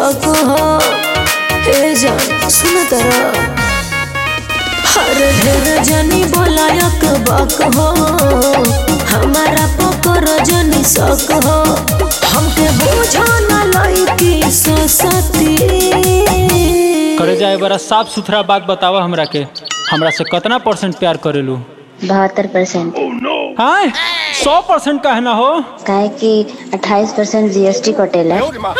शौक हो ए जान सुन तरा हर ढेर जनी बोलायक बक हो हमारा पकर जनी शौक हो हमके बोझा न लईकी ससती करे जाए बड़ा साफ सुथरा बात बतावा हमरा के हमरा से कितना परसेंट प्यार करेलू बहत्तर परसेंट हाँ सौ परसेंट कहना हो काहे कि अट्ठाईस परसेंट जीएसटी कटेला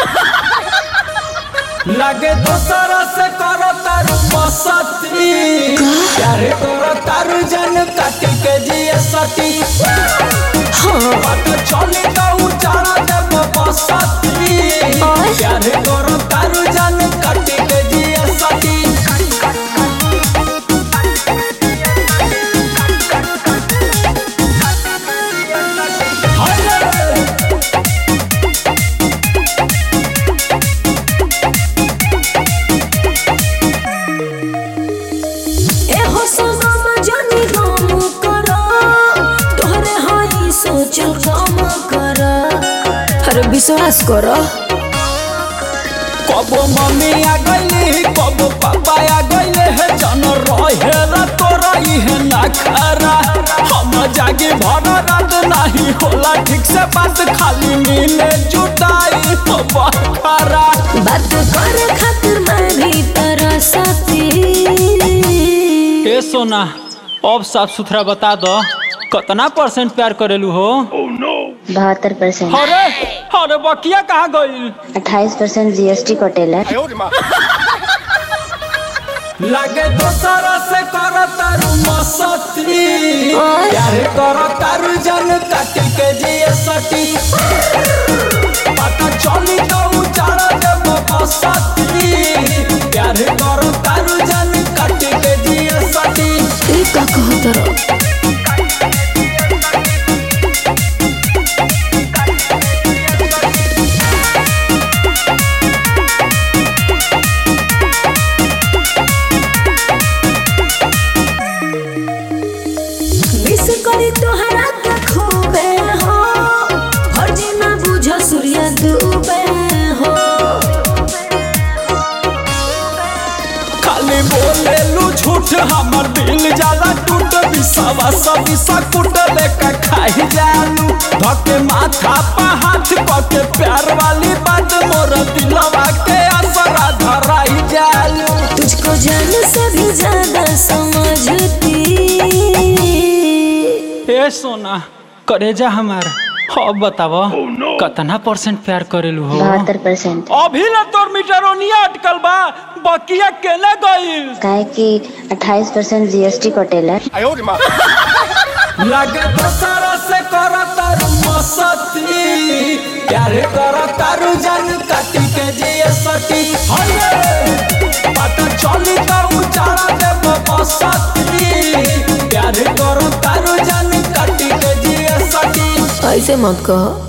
लगे दोसरा से करो तारू मसती प्यारे करो तारू जन काटी के जिए सती बात चली तो उचारा देव बसती प्यारे करो तारू जन काटी के जिए सती एहो सनम जानी गम करा तोहरे हाई सोचल काम करा अरे विश्वास करा कबो मम्मी आ गईली कबो पापा आ गईले है जन रहे ला तोरा इहे ना खरा हम जागे भर रात नहीं होला ठीक से बात खाली मिले जुटाई तो बखरा बात करे खातिर मैं भी तरह सती ए सोना अब साफ सुथरा बता दो कितना परसेंट प्यार करेलू हो बहत्तर परसेंट अरे अरे बकिया कहाँ गई अट्ठाईस परसेंट जीएसटी कटेला लगे दोसरा से कर तारू मसती प्यार कर तारू जन काटी के जिए सटी पता चली तो उचारा देव बसती प्यार कर तारू जन काटी के जिए सटी ई का कहत रहो मिस करी तोहरा के खूबे हो फर्जी ना बुझ सूर्य डूबे हो खाली बोले लू झूठ हमर दिल जाला टूट बिसावा सब बिसा कुट लेके खाई जालू धके माथा पा हाथ पके प्यार वाली बात मोर दिलवा के असरा धराई जालू तुझको जान से भी ज्यादा समझती ए सोना करेजा हमार अब बताव कितना परसेंट प्यार करेलू हो बहत्तर परसेंट अभी ना तोर मीटरोनिया अटकल बा बकिया केने गईल काहे कि अट्ठाईस परसेंट जीएसटी कटेला लगे दोसरा से कर तारू मसती प्यार कर तारू जन काटी के जिए सटी हये पता चली तो उचारा देव बसती प्यार कर तारू जन काटी के जिए सटी ऐसे मत कहो